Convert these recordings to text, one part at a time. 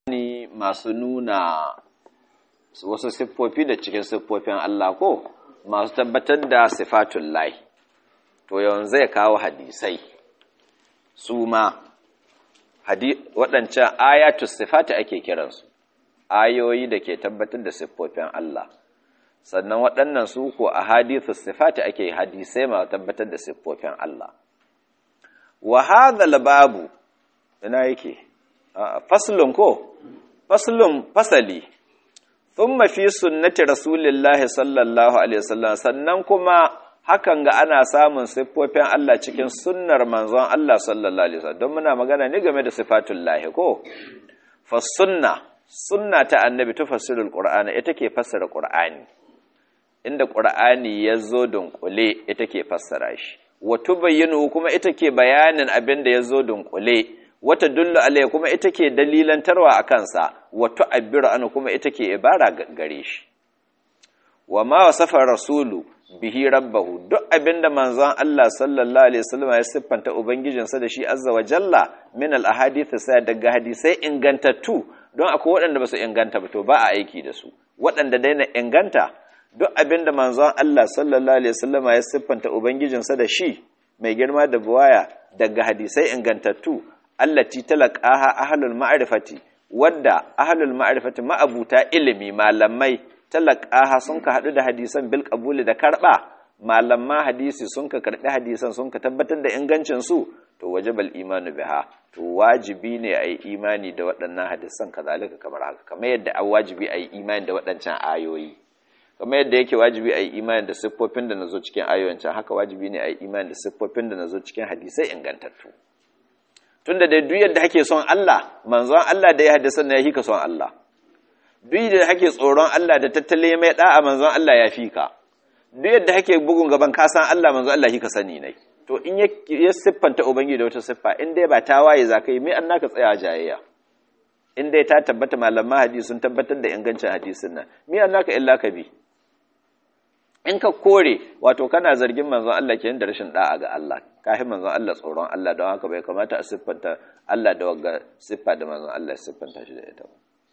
ni masu nuna wasu siffofi da cikin siffofin Allah ko masu tabbatar da sifatun lahi to yawan zai kawo hadisai su ma waɗancan ayatus sifati ake kiransu ayoyi da ke tabbatar da siffofin Allah sannan waɗannan su ko a hadithus sifati ake hadisai masu tabbatar da siffofin Allah wa hadhal babu ina yake faslun ko faslun fasali thumma fi sunnati rasulillahi sallallahu alaihi wasallam sannan kuma hakan ga ana samun siffofin Allah cikin sunnar manzon Allah sallallahu alaihi wasallam don muna magana ne game da sifatul lahi ko fa sunna sunna ta annabi tufassirul qur'ana ita ke fassara qur'ani inda qur'ani yazo dunkule ita ke fassara shi wa tubayyinu kuma ita ke bayanin abin da yazo dunkule wata dullu alayhi kuma ita ke dalilantarwa a kansa wato abbiru anu kuma ita ke ibara gare shi wa ma wasafa rasulu bihi rabbahu duk abinda manzon Allah sallallahu alaihi wasallam ya siffanta ubangijinsa da shi azza wa jalla min al ahadith sai daga hadisai ingantattu don akwai waɗanda ba su inganta ba to ba a aiki da su waɗanda dai na inganta duk abinda manzon Allah sallallahu alaihi wasallam ya siffanta ubangijinsa da shi mai girma da buwaya daga hadisai ingantattu allati talaqaha ahlul ma'rifati wadda ahlul ma'rifati ma'abuta ilimi malamai talaqaha sun ka hadu da hadisan bil qabuli da karba malamma hadisi sun ka karbi hadisan sun ka tabbatar da ingancin su to wajibal imanu biha to wajibi ne ayi imani da waɗannan hadisan kazalika kamar haka kamar yadda an wajibi ayi imani da waɗancan ayoyi kamar yadda yake wajibi ayi imani da siffofin da nazo cikin ayoyin can haka wajibi ne ayi imani da siffofin da nazo cikin hadisai ingantattu tunda da duk yadda hake son Allah manzon Allah da ya haddasa na ya ka son Allah duk yadda hake tsoron Allah da tattale mai da'a manzon Allah ya fi ka duk yadda hake bugun gaban ka san Allah manzon Allah ka sani ne to in ya siffanta ubangiji da wata siffa in dai ba ta waye za ka yi mai an naka tsaya jayayya in dai ta tabbata malaman hadisi sun tabbatar da ingancin hadisin nan mai an naka illa ka bi in ka kore wato kana zargin manzon Allah kenan da rashin da'a ga Allah kafi manzon Allah tsoron Allah don haka bai kamata a siffanta Allah da wagga siffa da manzon Allah ya siffanta shi da ita ba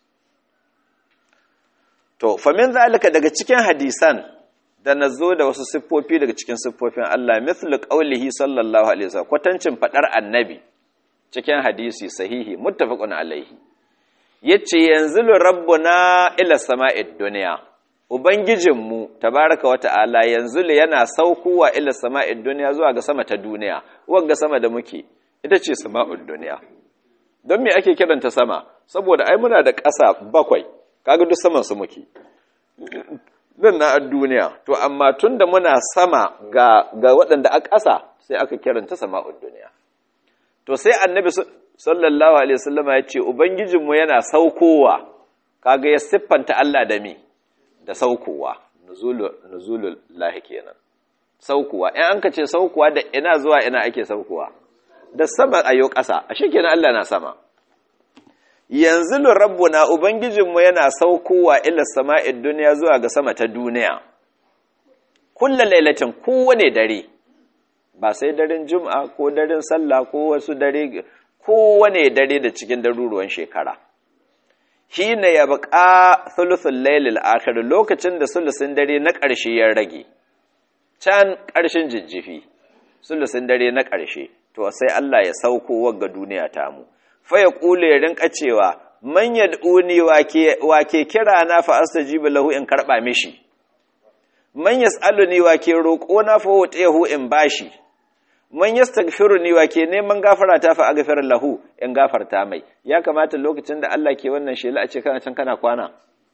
to fa min zalika daga cikin hadisan da nazo da wasu siffofi daga cikin siffofin Allah mithlu qawlihi sallallahu alaihi wasallam kwatancin fadar annabi cikin hadisi sahihi muttafaqun alaihi yace yanzu rabbuna ila sama'id dunya Ubangijinmu, tabaraka wa ta'ala, yanzu le yana saukowa ila sama'id duniya zuwa ga sama ta duniya, wagga sama da muke, ita ce sama'ud duniya. Don me ake kiranta sama? Saboda ai muna da ƙasa bakwai, kaga duk saman su muke. Nan na duniya, to amma tun da muna sama ga, ga waɗanda a ƙasa sai aka kiranta sama'ud duniya. To sai annabi sallallahu Alaihi wasallama ya ce, Ubangijinmu yana saukowa, kaga ya siffanta Allah da me? da saukowa nuzulul lahi kenan saukowa in an ka ce saukowa da ina zuwa ina ake saukowa da sama ayo ƙasa ashe kenan Allah na sama yanzu rabbuna ubangijinmu yana saukowa ila sama'id duniya zuwa ga sama ta duniya kullu lailatin kowane dare ba sai daren juma'a ko daren sallah ko wasu dare kowane dare da cikin daruruwan shekara hina ya baka thuluthul lailil akhir lokacin da sulusin dare na ƙarshe ya rage can ƙarshen jijjifi sulusin dare na ƙarshe to sai Allah ya sauko wagga duniya ta mu fa ya kule ya rinka cewa man yad'uni wake wake kira na fa astajibu lahu in karba mishi man yas'aluni wake roƙo na fa wutahu in bashi man yastaghfiruni wa ke neman gafara ta fa aghfir lahu in gafarta mai ya kamata lokacin da Allah ke wannan shela a ce kana can kana kwana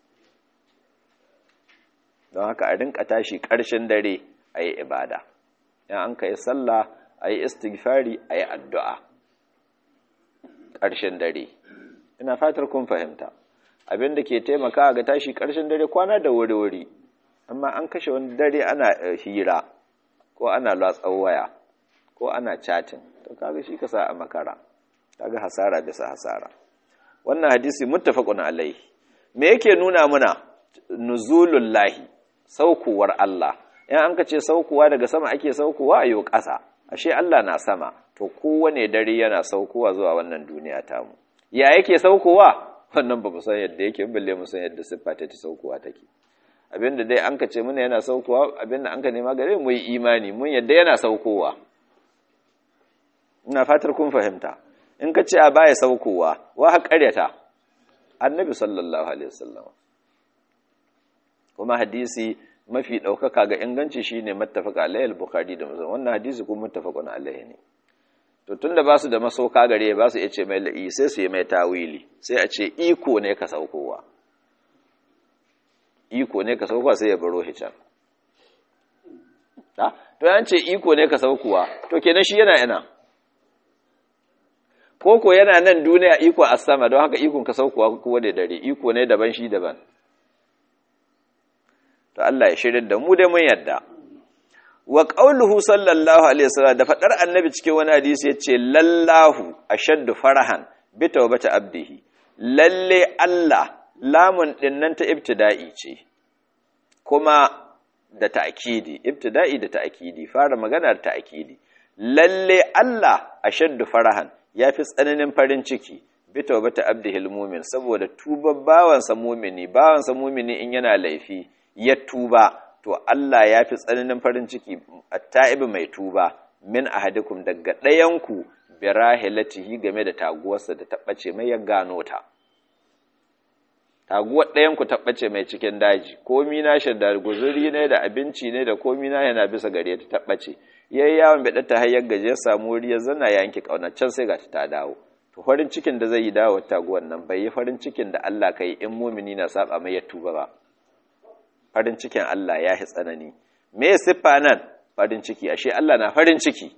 don haka a rinka tashi ƙarshen dare ayi ibada in an kai sallah ayi istighfari ayi addu'a ƙarshen dare ina fatar kun fahimta abin da ke taimaka ga tashi ƙarshen dare kwana da wuri-wuri amma an kashe wani dare ana hira ko ana latsan waya ko ana chatting to kaga shi ka sa a makara kaga hasara bisa hasara wannan hadisi muttafaqun alaihi me yake nuna muna nuzulul lahi saukuwar Allah in an ka ce saukuwa daga sama ake saukuwa ayo ƙasa ashe Allah na sama to kowane dare yana saukowa zuwa wannan duniya tamu ya yake saukowa wannan ba mu san yadda yake balle mu san yadda siffa ta saukowa take abinda dai an ka ce muna yana saukowa abinda an ka nema gare mu yi imani mun yadda yana saukowa ina fatar kun fahimta in ka ce a baya saukowa wa ha karyata annabi sallallahu alaihi wasallam kuma hadisi mafi ɗaukaka ga inganci shine mattafaka alaihi al-bukhari da muslim wannan hadisi kuma muttafaqun alaihi ne to tunda ba su da masauka gare ba su ce mai la'i sai su yi mai tawili sai a ce iko ne ka saukowa iko ne ka saukowa sai ya baro hican ta to yan ce iko ne ka saukowa to kenan shi yana ina koko yana nan duniya iko a sama don haka ikon ka saukowa kuwa da dare iko ne daban shi daban to Allah ya shirin da mu dai mun yadda wa qauluhu sallallahu alaihi wasallam da fadar annabi cikin wani hadisi yace lallahu ashaddu farahan bi tawbati abdihi lalle Allah lamun dinnan ta ibtida'i ce kuma da ta'kidi ibtida'i da ta'kidi fara magana da ta'kidi lalle Allah ashaddu farahan yafi tsananin farin ciki bi tawbati abdihi almu'min saboda tuba bawansa mu'mini bawansa mu'mini in yana laifi ya tuba to Allah ya fi tsananin farin ciki atta'ibi mai tuba min ahadikum daga ɗayanku bi rahilatihi game da taguwarsa da tabbace mai ya gano ta taguwar ɗayanku tabbace mai cikin daji komi na shi da guzuri ne da abinci ne da komi na yana bisa gare ta tabbace yayi yawon bai ta hayar gaje ya samu wuri ya zana ya yanki kauna can sai gashi ta dawo to farin cikin da zai yi dawo taguwar nan bai yi farin cikin da Allah kai in mumini na saba mai ya tuba ba farin cikin Allah ya fi tsanani me siffa nan farin ciki ashe Allah na farin ciki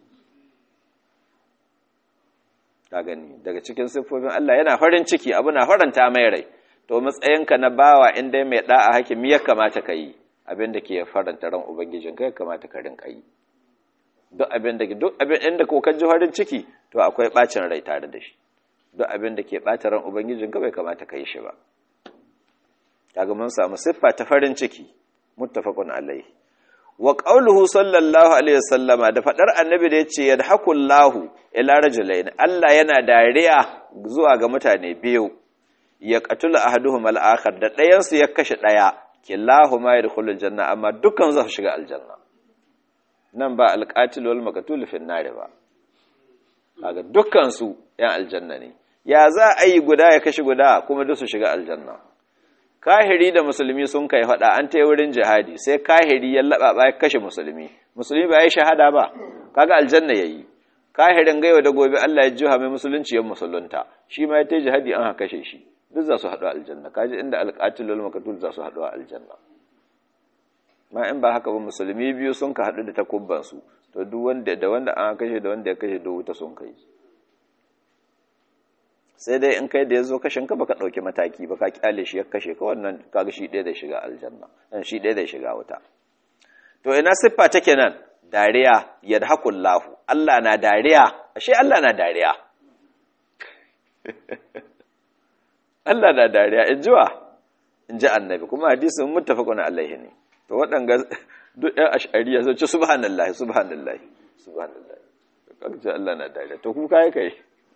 ta gani daga cikin siffofin Allah yana farin ciki abu na faranta mai rai to matsayinka na bawa inda mai da'a hakimi ya kamata ka yi abin da ke faranta ran ubangijin ka ya kamata ka rinka yi duk abin da duk abin inda ko ka ji farin ciki to akwai bacin rai tare da shi duk abin da ke bata ran ubangijin ka bai kamata ka yi shi ba kaga mun samu siffa ta farin ciki muttafaqun alaihi wa qauluhu sallallahu alaihi wasallama da fadar annabi da yace yadhakullahu ila rajulain Allah yana dariya zuwa ga mutane biyu ya qatulu ahaduhum al-akhar da ɗayan su ya kashe ɗaya kilahuma yadkhulul janna amma dukkan za su shiga aljanna nan ba al-qatil wal maqtul fi an ba kaga dukkan su yan aljanna ne ya za a yi guda ya kashe guda kuma duk su shiga aljanna kahiri da musulmi sun kai faɗa an ta wurin jihadi sai kahiri ya laɓaɓa ya kashe musulmi musulmi ba ya shahada ba kaga aljanna yayi kahirin gaiwa da gobe Allah ya jiha mai musulunci ya musulunta shi ma ya ta jihadi an haka kashe shi duk za su haɗu aljanna kaji inda alƙatilul maqtul za su haɗu aljanna ma in ba haka ba musulmi biyu sun ka haɗu da takubban su to duk wanda da wanda an kashe da wanda ya kashe duk wuta sun kai sai dai in kai da ya zo kashin ka baka ɗauki mataki baka kyale shi ya kashe ka wannan kaga shi ɗaya da shiga aljanna dan shi ɗaya da shiga wuta to ina siffa take nan dariya yadhakullahu Allah na dariya ashe Allah na dariya Allah na dariya in jiwa in ji annabi kuma hadisin muttafaqun alaihi ne to waɗanga duk ɗan ash'ariya sun ce subhanallahi subhanallahi subhanallahi kaga Allah na dariya to ku kai kai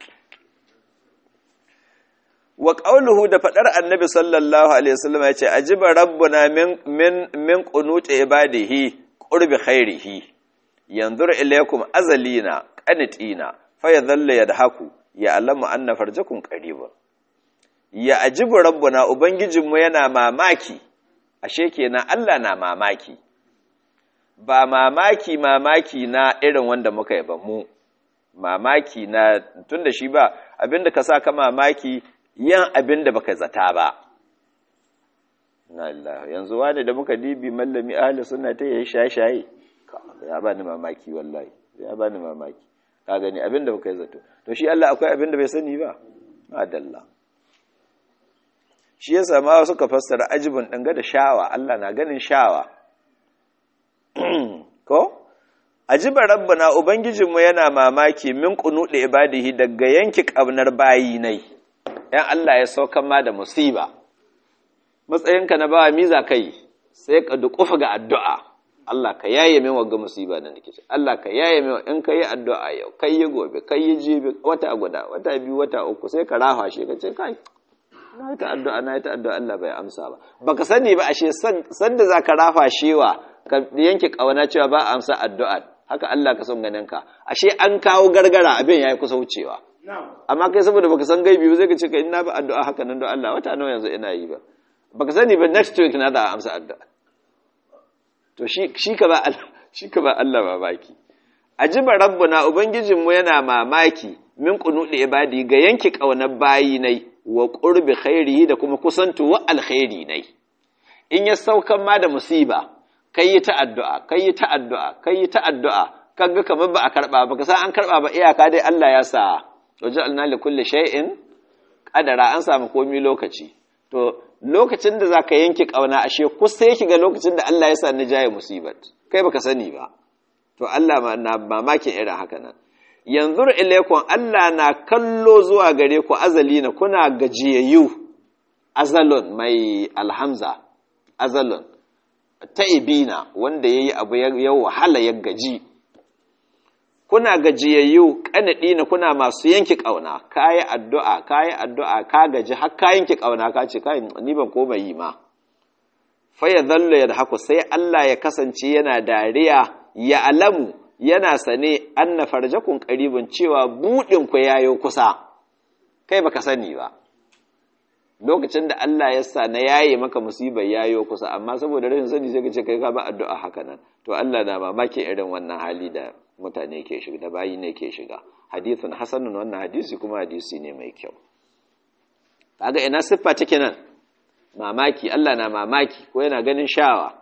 wa ƙauluhu da faɗar annabi sallallahu alaihi wasallam ya ce ajiba rabbuna min min min qunuti ibadihi qurbi khairihi yanzur ilaykum azalina qanitina fa yadhalla yadhaku ya alamu anna farjakum qaribun ya ajibu rabbuna ubangijinmu yana mamaki ashe kenan Allah na mamaki ba mamaki mamaki na irin wanda muka yi ba mu mamaki na tunda shi ba abinda ka sa ka mamaki yan abin da baka zata ba na Allah yanzu wani da muka dibi mallami ahli sunna ta yayi shaye-shaye ya bani mamaki wallahi ya bani mamaki ka gani abin da baka zato to shi Allah akwai abin da bai sani ba adalla shi yasa ma suka fassara ajibun danga da shawa Allah na ganin shawa ko ajiba rabbana ubangijinmu yana mamaki min qunuɗe ibadihi daga yanki kabnar bayi nai ‘yan Allah ya saukan ma da musiba, matsayinka na bawa miza kai sai ka duƙufa ga addu'a, Allah ka yaye min wagga musiba da nake Allah ka yaye min in ka yi addu'a yau, kai yi gobe, kai yi jibi, wata guda, wata biyu, wata uku, sai ka rafa shi ka ce, kai, na yi ta addu'a na yi ta addu'a Allah bai amsa ba baka sani ba ashe san da zaka rafa shewa ka yanke kauna cewa ba a amsa addu'a haka Allah ka son ganin ka ashe an kawo gargara abin yayi kusa wucewa amma kai saboda baka san gaibi ba zai ka ce ka ina ba addu'a haka nan don Allah wata nawa yanzu ina yi ba baka sani ba next week na da amsa addu'a to shi shi ka ba Allah shi ka ba Allah mamaki ajiba rabbuna ubangijinmu yana mamaki min qunudi ibadi ga yanki kaunar bayi nai wa qurbi khairihi da kuma kusantu wa alkhairi nai in ya saukan ma da musiba kai yi ta addu'a kai yi ta addu'a kai yi ta addu'a kaga kamar ba a karba ba ka san an karba ba iyaka dai Allah ya sa waja'alna li kulli shay'in qadara an samu komai lokaci to lokacin da zaka yanke kauna ashe kusa yake ga lokacin da Allah ya sa ni jaye musibat kai baka sani ba to Allah na mamakin irin haka nan yanzu ilaikun Allah na kallo zuwa gare ku azali na kuna gajiyayyu azalon mai alhamza azalon ta'ibina wanda yayi abu ya wahala ya gaji kuna gajiyayyu kanadi na kuna masu yanki kauna kayi addu'a kayi addu'a ka gaji har ka yanki kauna ka ce kai ni ban koma yi ma fa ya zallo ya haku sai Allah ya kasance yana dariya ya alamu yana sane anna farjakun qaribun cewa budin ku yayo kusa kai baka sani ba lokacin da Allah ya sa na yaye maka musibar yayo kusa amma saboda rashin sani sai ka ce kai ka ba addu'a haka nan to Allah na mamaki irin wannan hali da mutane ke shiga da bayi ne ke shiga hadithun hasanun wannan hadisi kuma hadisi ne mai kyau kaga ina siffa take nan mamaki Allah na mamaki ko yana ganin shawa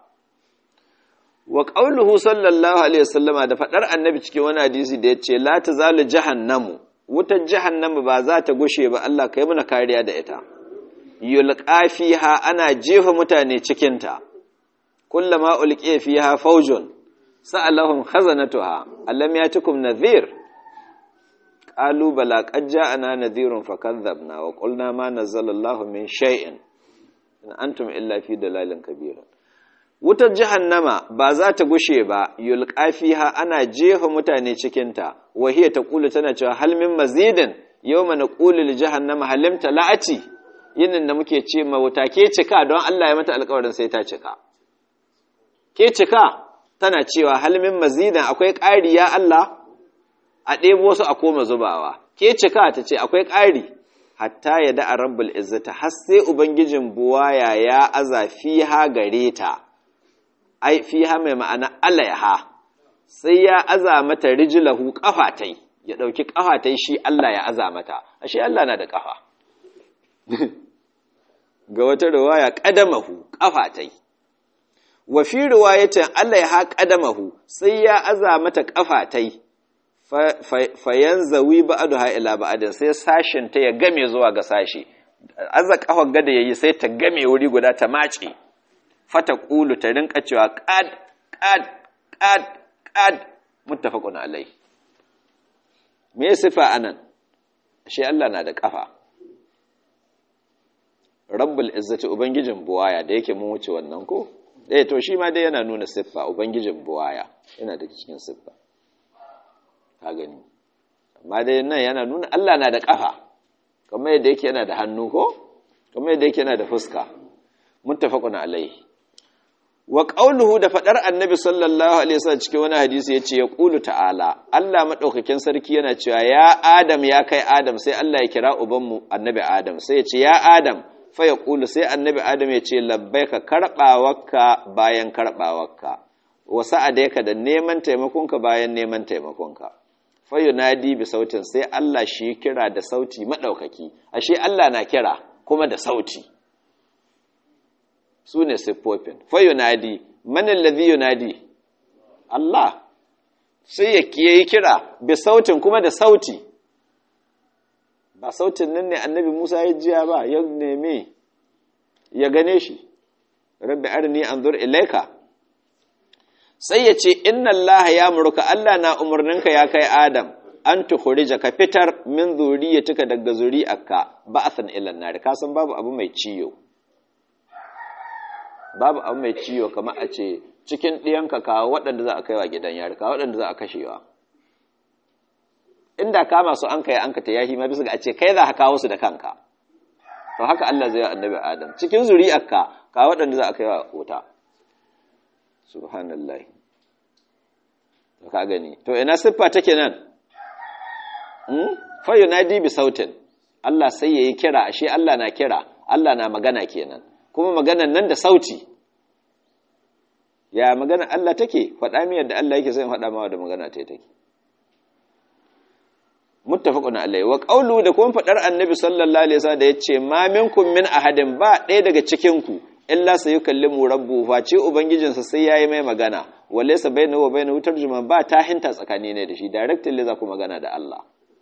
wa qauluhu sallallahu alaihi wasallama da fadar annabi cikin wani hadisi da yace la tazalu jahannamu wutar jahannamu ba za ta gushe ba Allah kai muna kariya da ita yulqa fiha ana jefa mutane cikin ta kullama ulqiya fiha faujun sa'alahum khazanatuha allam yatikum nadhir qalu bala qad ja'ana nadhirun fakadhabna wa qulna ma nazzala Allahu min shay'in in antum illa fi dalalin kabira wutar jahannama ba za ta gushe ba yulqa fiha ana jefa mutane cikin ta wahiya taqulu tana cewa hal min mazidin yawma naqulu li jahannama halim talati yinin da muke ce ma wuta ke cika don Allah ya mata alƙawarin sai ta cika ke cika tana cewa hal min mazidin akwai ƙari ya Allah a ɗebo su a koma zubawa ke cika ta ce akwai ƙari hatta ya da'a rabbul izzata har sai ubangijin buwaya ya aza fiha gare ta ai fiha mai ma'ana alaiha sai ya aza mata rijlahu kafatai ya dauki kafatai shi Allah ya aza mata ashe Allah na da kafa ga wata riwaya qadamahu kafatai wa fi riwayatin alaiha qadamahu sai ya aza mata kafatai fayanzawi ba'daha ila ba'din sai sashin ta ya game zuwa ga sashi azza kafar gada yayi sai ta game wuri guda ta mace fata qulu ta rinka cewa qad qad qad qad muttafaqun alai me sifa anan shi Allah na da kafa rabbul izzati ubangijin buwaya da yake mun wuce wannan ko eh to shi ma dai yana nuna siffa ubangijin buwaya yana da cikin siffa ka gani amma dai nan yana nuna Allah na da ƙafa kamar yadda yake yana da hannu ko kamar yadda yake yana da fuska muttafaqun alaihi wa qawluhu da fadar annabi sallallahu alaihi wasallam cikin wani hadisi yace ya qulu ta'ala Allah madaukakin sarki yana cewa ya adam ya kai adam sai Allah ya kira ubanmu annabi adam sai ya ce ya adam fa ya qulu sai annabi adam ya ce labbaika karbawarka bayan karbawarka wa sa'adaika da neman taimakonka bayan neman taimakonka fayunadi bi sautin sai Allah shi kira da sauti maɗaukaki ashe Allah na kira kuma da sauti su ne siffofin fayunadi manin lazi yunadi Allah sai ya yi kira bi sautin kuma da sauti ba sautin nan ne annabi Musa ya jiya ba ya neme ya gane shi rabbi arni anzur ilaika sai ya ce inna Allah ya murka Allah na umarninka ya kai Adam an tukhrija ka fitar min zuriyatika daga zuri'arka ba'athan ila nar ka san babu abu mai ciyo babu abu mai ciyo kamar a ce cikin ɗiyanka kawo waɗanda za a kaiwa gidan yari kawo waɗanda za a kashewa inda kama su an kai an ka ta yahi ma bisa ga a ce kai za ka kawo su da kanka to haka Allah zai yi annabi Adam cikin zuri'arka ka waɗanda za a kai wa wuta subhanallahi to ka gani to ina siffa take nan hmm fa yunadi bi sautin Allah sai yayi kira ashe Allah na kira Allah na magana kenan kuma maganan nan da sauti ya magana Allah take faɗa mi yadda Allah yake sai faɗa mawa da magana ta take muttafaqun alayhi wa qawlu da kuma faɗar annabi sallallahu alaihi wasallam da yace ma minkum min ahadin ba ɗaya daga cikin ku illa sayukallimu rabbu fa ce ubangijinsa sai yayi mai magana walaysa bainahu wa bainahu tarjuma ba ta hinta tsakani ne da shi directly za ku magana da Allah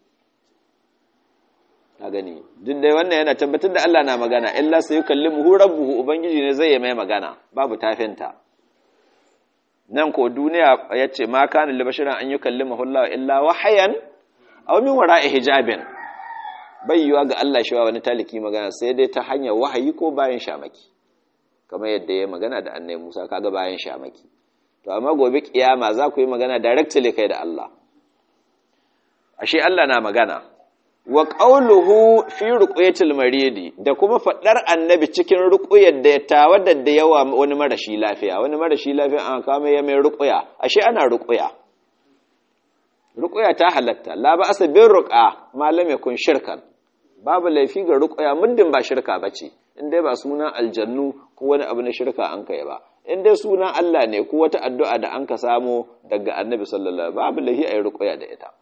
ka gani duk dai wannan yana tabbatar da Allah na magana illa sayukallimu rabbuhu ubangiji ne zai yi mai magana babu tafinta nan ko duniya ya ce ma kana li basharin an yukallimahu Allah illa wahayan aw min wara'i hijabin bai yiwa ga Allah shi wani taliki magana sai dai ta hanyar wahayi ko bayan shamaki kamar yadda ya magana da annabi Musa kaga bayan shamaki to amma gobe kiyama za ku yi magana directly kai da Allah ashe Allah na magana wa qawluhu fi ruqyatil maridi da kuma fadar annabi cikin ruqyar da ya tawadda da yawa wani marashi lafiya wani marashi lafiya an kama ya mai ruqya ashe ana ruqya ruqya ta halatta la ba asa bin ruqa malam yakun shirkan babu laifi ga ruqya muddin ba shirka bace in dai ba sunan aljannu ko wani abu na shirka an kai ba in dai sunan Allah ne ko wata addu'a da an ka samo daga annabi sallallahu alaihi babu laifi ayi ruqya da ita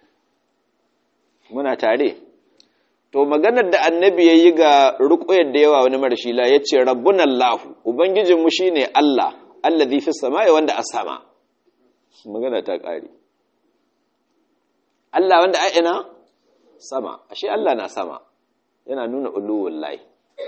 muna tare to maganar da annabi ya yi ga ruƙuyar da yawa wani marashi la ya ce rabbun allahu ubangijinmu shi ne allah allazi fi sama ya wanda a sama magana ta ƙari allah wanda a ina sama ashe allah na sama yana nuna uluwun layi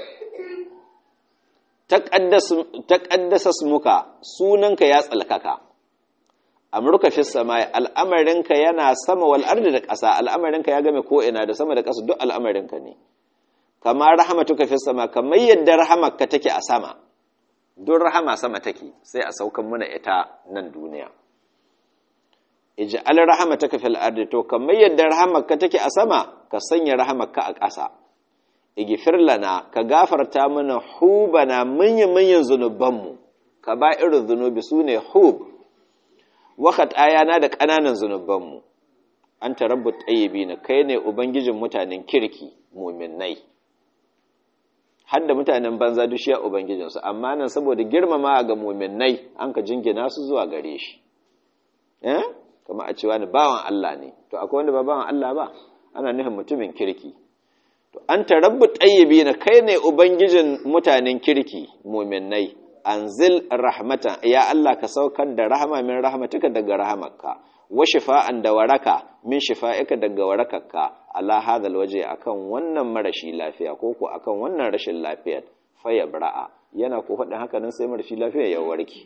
ta ƙaddasa muka sunanka ya tsalkaka amurka fi sama al'amarinka yana sama wal ardi da ƙasa al'amarinka ya game ko'ina da sama da ƙasa duk al'amarinka ne kama rahamatuka fi sama kamar yadda rahamarka take a sama duk rahama sama take sai a saukan muna ita nan duniya ij'al rahamataka fil ardi to kamar yadda rahamarka take a sama ka sanya rahamarka a ƙasa igfir lana ka gafarta mana hubana manyan manyan zunubanmu ka ba irin zunubi sune hub wakat ayana da ƙananan zunubanmu an tarabbu ɗayyabi na kai ne ubangijin mutanen kirki muminai har da mutanen banza dushiya ubangijinsu amma nan saboda girmama ga muminai an ka jingina su zuwa gare shi eh kama a cewa ni bawan Allah ne to akwai wanda ba bawan Allah ba ana nufin mutumin kirki to an tarabbu ɗayyabi na kai ne ubangijin mutanen kirki muminai anzil rahmatan ya Allah ka saukar da rahama min rahmatika daga rahamarka wa shifa'an da waraka min shifa'ika daga warakarka ala hadal waje akan wannan marashi lafiya ko ko akan wannan rashin lafiyar fa yabra'a yana ko faɗin haka nan sai marashi lafiya ya warke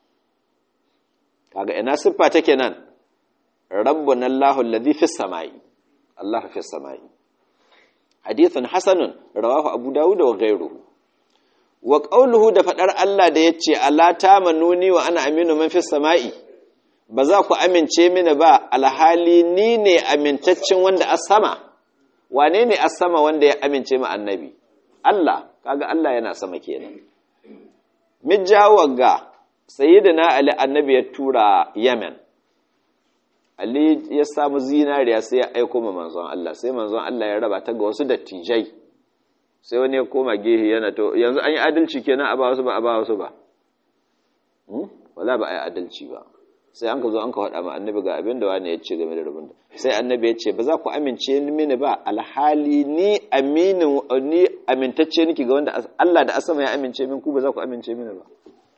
kaga ina siffa take nan rabbuna Allahu alladhi fis samai Allah fis samai hadithun hasanun rawahu abu dawud wa ghayruhu wa ƙauluhu da faɗar Allah da ya ce, Allah ta manuni wa ana aminu man fi sama'i, ba za ku amince mini ba alhali ni ne amintaccen wanda a sama, wane ne a sama wanda ya amince ma annabi? Allah, kaga Allah yana sama kenan. Mijawar ga, sayi da na Ali annabi ya tura Yemen, Ali ya samu zinariya sai ya aiko ma manzon Allah, sai manzon Allah ya raba ta ga wasu dattijai. sai wani ya koma gehe yana to yanzu an yi adalci kenan a ba wasu ba a ba wasu ba wala ba a yi adalci ba sai an ka zo an ka faɗa ma annabi ga abin da wani ya ce game da rabin da sai annabi ya ce ba za ku amince mini ba alhali ni aminin ni amintacce niki ga wanda Allah da asama ya amince min ku ba za ku amince mini ba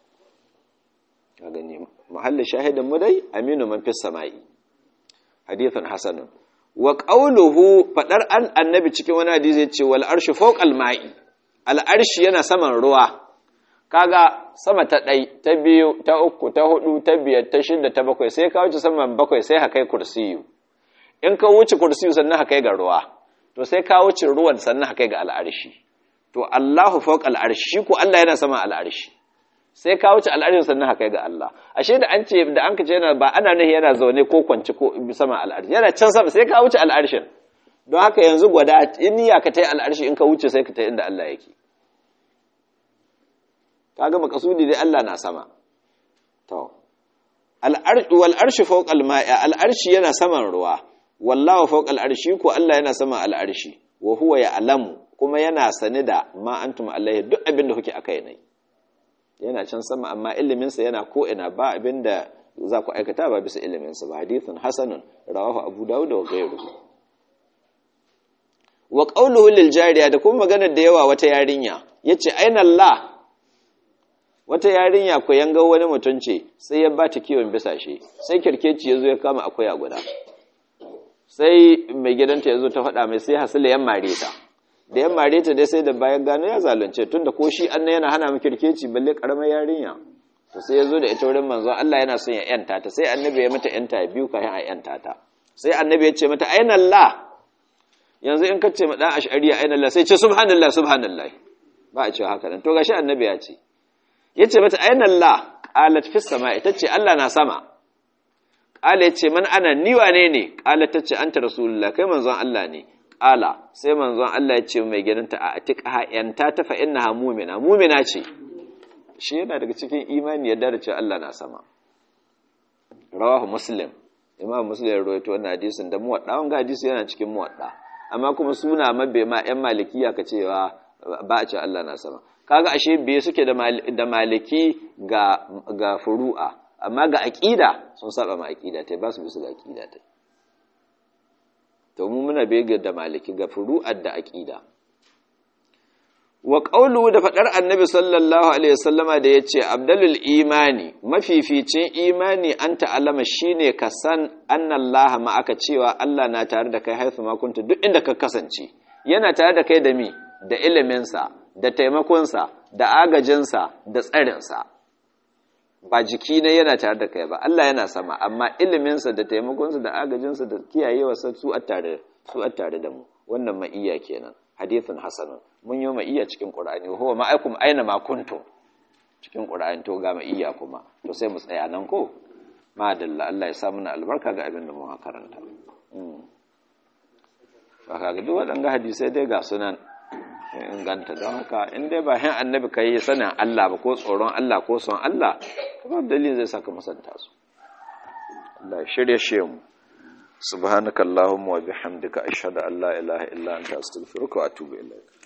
ka gani mahallin shahidan mu dai aminu man fis sama'i hadithun hasanun wa ƙauluhu faɗar an annabi cikin wani hadisi ya ce wal arshi fawqal ma'i al arshi yana saman ruwa kaga sama ta ɗai ta biyu ta uku ta hudu ta biyar ta shida ta bakwai sai ka wuce saman bakwai sai ka kai kursiyu in ka wuce kursiyu sannan ka kai ga ruwa to sai ka wuce ruwan sannan ka kai ga al'arshi to Allahu fawqal arshi shi ko Allah yana saman al'arshi sai ka wuce al'arshin sannan haka ga Allah ashe da an ce da an kace yana ba ana nahi yana zaune ko kwanci ko sama al'arshi yana can sama sai ka wuce al'arshin don haka yanzu gwada in ya ka tai al'arshi in ka wuce sai ka tai inda Allah yake kaga makasudi dai Allah na sama to al'arshi wal arshi fawqa al-ma'i al'arshi yana saman ruwa wallahu fawqa al-arshi ko Allah yana saman al'arshi wa huwa ya'lamu kuma yana sane da ma antum alaihi duk abin da kuke akai ne yana can sama amma ilimin sa yana ko ina ba abin da za ku aikata ba bisa ilimin sa ba hadithun hasanun rawahu abu dawud wa ghayruhu wa qawluhu lil jariya da kuma maganar da yawa wata yarinya yace aina Allah wata yarinya ko yanga wani mutum ce sai ya bata kiwon bisa shi sai kirkeci yazo ya kama akuya guda sai mai gidanta yazo ta faɗa mai sai hasila yan mare ta da yan mare ta dai sai da bayan gano ya zalunce tunda ko shi annan yana hana mu kirkeci balle karamar yarinya to sai yazo da ita wurin manzon Allah yana son ya yanta ta sai annabi ya mata yanta biyu kafin a yanta ta sai annabi ya ce mata aina Allah yanzu in ka ce ma dan ash'ariya aina Allah sai ce subhanallah subhanallah ba a cewa haka nan to gashi annabi ya ce yace mata aina Allah qalat fis sama'i tace Allah na sama qala yace man ana ni wane ne qalat tace anta rasulullah kai manzon Allah ne qala sai manzon Allah ya ce mai gidanta a atiqaha yanta ta fa innaha mu'mina mu'mina ce shi yana daga cikin imani yadda da cewa Allah na sama rawahu muslim imam muslim ya rawaito wannan hadisin da muwadda wanga hadisi yana cikin muwadda amma kuma suna mabe ma yan malikiya ka cewa ba a ce Allah na sama kaga ashe biye suke da maliki ga ga furu'a amma ga aqida sun saba ma aqida tai ba su bisu ga aqida tai to mu muna bege da maliki ga furu'ar da aqida wa qawlu da fadar annabi sallallahu alaihi wasallama da yace abdalul imani mafificin imani an ta'alama shine ka san annallaha ma aka cewa Allah na tare da kai haifu ma kunta duk inda ka kasance yana tare da kai da mi da iliminsa da taimakonsa da agajinsa da tsarinsa ba jiki ne yana tare da kai ba Allah yana sama amma iliminsa da taimakonsa da agajinsa da kiyayewarsa su a tare su a tare da mu wannan ma'iyya kenan hadithun hasanun mun yi ma'iyya cikin qur'ani huwa ma'akum aina ma kuntum cikin qur'ani to ga ma'iyya kuma to sai mu tsaya nan ko madalla Allah ya sa mana albarka ga abin da mu karanta ba ka ga duk waɗanga hadisai dai ga sunan inganta don haka in dai ba hin annabi ka yi sanin Allah ba ko tsoron Allah ko son Allah ba dalilin zai saka musanta su Allah shirye shi mu subhanakallahumma wa bihamdika ashhadu an la ilaha illa anta astaghfiruka wa atubu ilaik